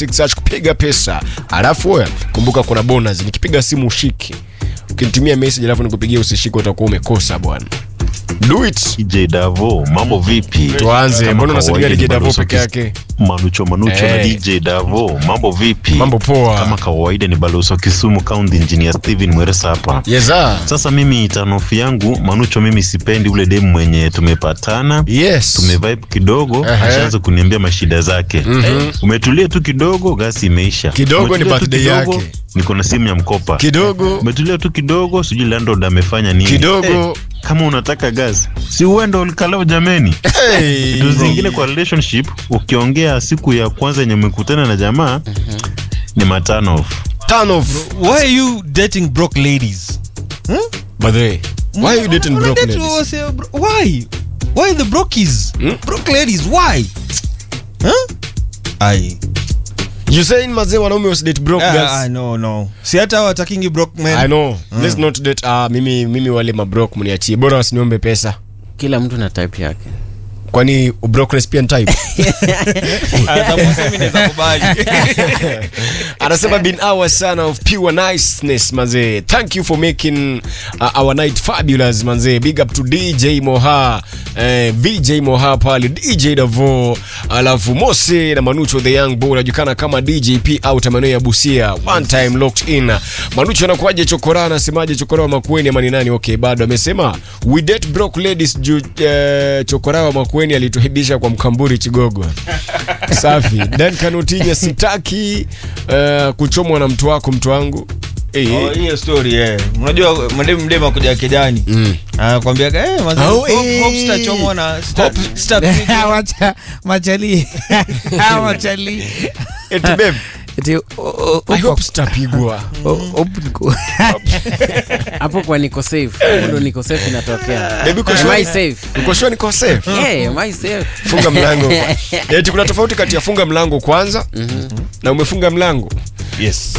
216 hash kupiga pesa alafu wewe kumbuka kuna bonus nikipiga simu ushike ukinitumia message alafu nikupigia usishike utakuwa umekosa bwana do it DJ Davo, mambo vipi? Tuanze. Kama Mbona unasalimia kawaida DJ Davo ni Balozi peke wa yake? Kis- Manucho Manucho na Eh. DJ Davo, mambo vipi? mambo poa Kama kawaida ni balozi wa Kisumu County Engineer Steven Mweresa hapa. yeza Sasa mimi tanofu yangu Manucho, mimi sipendi ule demu mwenye tumepatana yes tumevibe kidogo, Ehe. ashaanza kuniambia mashida zake. Mhm. Umetulia tu kidogo, gasi imeisha. Kidogo ni Umetulia tu birthday kidogo, yake. Niko na simu ya mkopa. kidogo Umetulia tu kidogo, sijui landlord amefanya nini. Kidogo. Eh, kama unataka gas, si uende ulikalao jameni. hey. Vitu zingine kwa relationship, ukiongea siku ya kwanza yenye umekutana na jamaa ni matano off. turn off Why are you dating broke ladies? by the way why are you dating broke Unadate ladies wase- bro- Why? Why the brokies? Hmm? Broke ladies, why? Huh? Ai. you saying mazee wanaume wasidate broke Ah, girls ah, no, no. Si hata watakingi broke men. I know. Let's not date. Ah, mimi mimi wale mabrok mniachie. Bora wasiniombe pesa. kila mtu na type yake Kwani ubrokness pia ni type? Ah, suppose mimi naweza kubali. Anasema been hours sana of pure niceness manze. Thank you for making uh, our night fabulous manze. Big up to DJ Moha, eh, VJ Moha pale, DJ Davo, alafu Mose na Manucho the young boy anajulikana kama DJP out maeneo ya Busia. One time locked in. Manucho anakuaje chokora anasemaje chokora wa Makueni ama ni nani? Okay, bado amesema we date broke ladies juu eh, chokora wa Makueni alituhibisha kwa mkamburi Chigogo. Safi. Dan Kanutinya sitaki uh, kuchomwa na mtu wako mtu wangu. Eh, Oh, hiyo story eh. Unajua mademu mdema kuja kijani. Mm. Anakuambia eh mazee Oh, hope, eh. hope sitachomwa na sita- sita- Wacha machali machali Eti babe, Eti, o- o- I uko- hope sitapigwa. o- upo niko- hapo kwa niko safe Hapo ndo niko safe inatokea Baby, uko am sure? I safe Uko sure niko safe? yeah am I safe Funga mlango. Eti kuna tofauti kati ya funga mlango kwanza na umefunga mlango. Yes.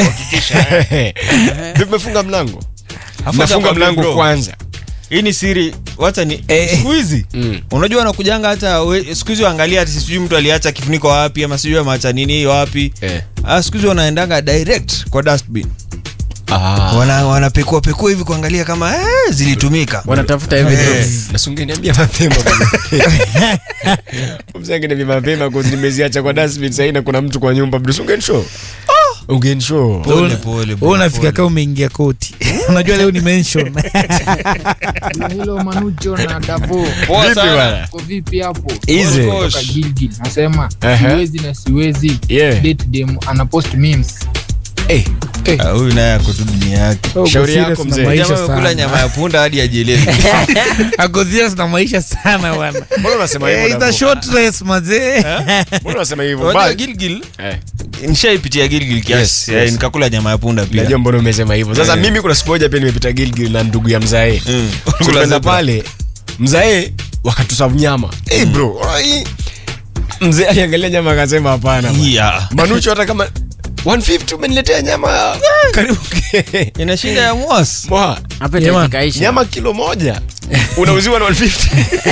Vipi umefunga mlango? Afu Nafunga acha mlango bro. kwanza. Hii ni siri. Wacha ni Eh. siku hizi. Mm. Unajua wanakujanga hata we- siku hizi waangalia hata sijui mtu aliacha kifuniko wapi ama sijui ameacha nini wapi. Eh. Ah, siku hizi wanaendanga direct kwa dustbin. Ah. Wana wanapekua pekua hivi kuangalia kama eh, zilitumika. wanatafuta evidence nasungeniambia mapema msangeniambia mapema cause nimeziacha kwa dustbin sahii na kuna mtu kwa nyumba bro ungenishow ungenishow Pole pole. Wewe unafika kama umeingia koti unajua leo ni mention Kuna hilo Manucho na Davo Poa Vipi sana. bwana? ko vipi hapo? Easy. Kutoka Gilgil nasema Ehe. siwezi na siwezi Yeah. date dem ana post memes. Eh, Ah, Huyu naye ako tu dunia yake. Uko Shauri serious yako na mzee. maisha Jamaa amekula sana. nyama ya punda hadi ajielewi. Ako serious na maisha sana bwana mbona unasema Eh, hivyo it's a Davo? short race mazee mbona unasema hivyo Unajua But- Gilgil Eh. nishaipitia Gilgil Yes, kiasi. yes. Eh, nikakula nyama ya punda pia. najua mbona umesema hivyo sasa Eh. mimi kuna siku moja pia nimepita gilgil na ndugu ya mzae Mm. tukaenda zebra. pale mzae wakatusavu nyama hey bro ai. mzee aliangalia nyama akasema hapana bwana. Yeah. manucho hata kama 150 umeniletea nyama karibu Ina shinda ya mwas. Moha, hapa Jamaa, ikaisha nyama kilo moja unauziwa na 150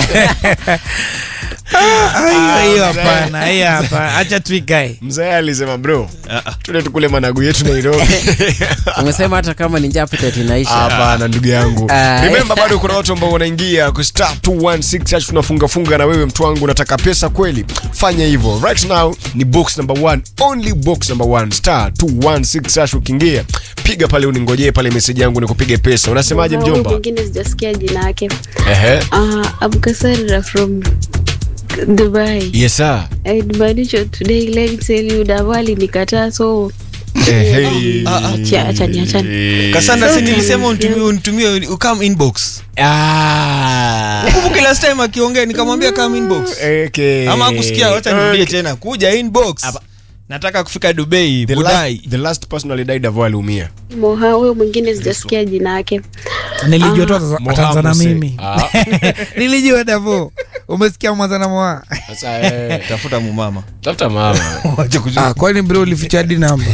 hiyo hiyo hapana hiyo hapana acha tuikae mzee alisema bro Ah, ah. tule tukule managu yetu nairobi umesema hata kama ni njaa appetite inaisha hapana ndugu yangu Ah. remember bado kuna watu ambao wanaingia ku star 216 hash tunafunga funga na wewe mtu wangu unataka pesa kweli fanya hivyo right now ni box number 1 only box number 1 star 216 hash ukiingia piga pale uningojee pale message yangu nikupige pesa unasemaje Huyu mjomba mwingine sijasikia jina yake ehe uh, abukasarira from dubai yes sir Manisho today let me tell you davali nikataa so ehe Acha- achani, achani. Kasanda si nilisema unitumie unitumie ukam inbox. ah Kumbuka last time akiongea nikamwambia come inbox. okay Ama kusikia wacha nirudie Okay. tena. Kuja inbox. Nataka kufika Dubai, the Budai. last, the last person alidai Davo aliumia moha huyo mwingine sijasikia jina yake nilijua tu Moha atanzana Muse. mimi Ah. nilijua davo umesikia mwanzana mwa sasa eh, Tafuta mumama. tafuta mama Wacha kujua. ah, kwani bro ulificha hadi namba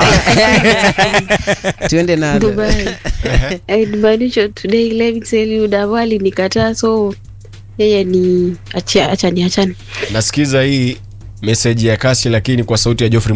tuende na dubai Manisho today let me tell you davali nikataa so yeye ni achia achani achani nasikiza hii meseji ya kasi lakini kwa sauti ya Geoffrey